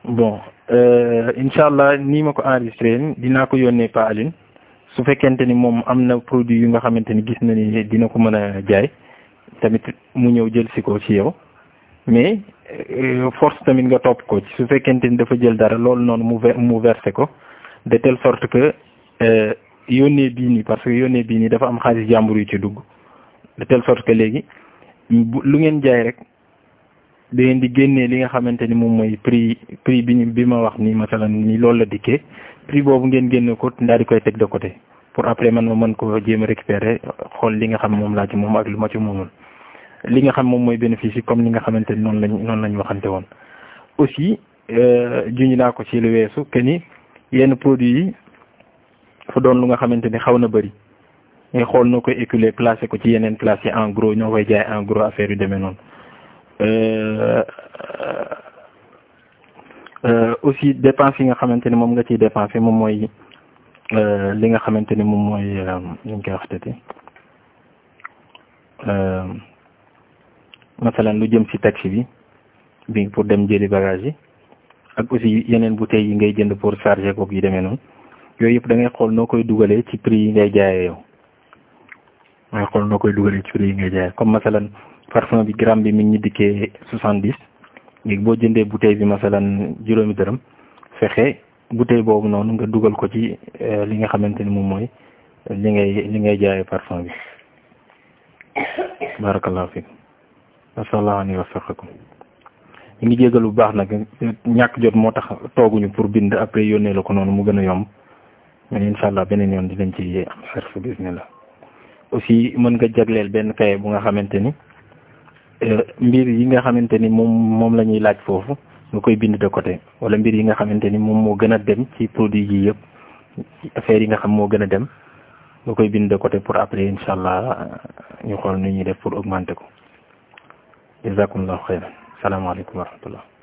bon incha allah nii ma ko enregistré dinaa ko yónnee Pa Aline su fekkente ni moom am na produit yu nga xamante ni gis na ni dina ko mën a jaay tamit mu ñëw jël si ko ci yow mais force tamit nga topp ko ci su fekkente ni dafa jël dara loolu noonu mu mu versé ko de telle sorte que yónnee bii nii parce que yónnee bii nii dafa am xaalis jàmbur yu ci dugg de telle sorte que léegi lu ngeen jaay rek da ngeen di génnee li nga xamante ni moom mooy prix prix bi ñu bi ma wax nii masalan ni loolu la dikkee prix boobu ngeen génne ko daal di koy teg de côté pour après man ma mën ko jéem a récupérer xool li nga xam moom laa ci moom ak lu ma ci moomul li nga xam moom mooy bénéfice yi comme li nga xamante ni noonu lañ noonu lañ waxante woon aussi juñu naa ko ci lu weesu que ni yenn produits yi fa doon lu nga xamante ni xaw na bëri ngay xool noo koy éculer placé ko ci yeneen place yi en gros ñoo koy jaay en gros affaire yu demee noonu aussi dépense yi nga xamante ni moom nga ciy dépensé moom mooy li nga xamante ni moom mooy ñu ngi koy wax tati masalan lu jëm ci taxi bi bi pour dem jëli bagage yi ak aussi yeneen bouteilles yi ngay jënd pour charger koog yi demee noonu yooyu yëpp da ngay xool noo koy dugalee ci prix yi ngay jaayee yow da ngay xool noo koy dugalee ci prix yi ngay jaayee comme masalan parfum bi gramme bi mi ngi ñu dikkee soixante dix léegi boo jëndee bouteille bi masalan juróomi dërëm fexe bouteille boobu noonu nga dugal ko ci li nga xamante ni moom mooy li ngay li ngay jaayee parfum bi barakallahu fikum wasallahu alayhi wa sallam ñu ngi jégal bu baax nag ñàkk jot moo tax tooguñu pour bind après yónnee la ko noonu mu gën a yomb mais incha allah beneen yoon dinañ ci am xarf bismillah aussi mën nga jagleel benn kaye bu nga xamante ni mbir yi nga xamante ni moom moom la ñuy laaj foofu nga koy bind de côté wala mbir yi nga xamante ni moom moo gën a dem ci produit yi yëpp affaire yi nga xam moo gën a dem nga koy bind de côté pour après incha allah ñu xool nu ñuy def pour augmenter ko jazakumullahu xayran salaamaaleykum wa rahmatullah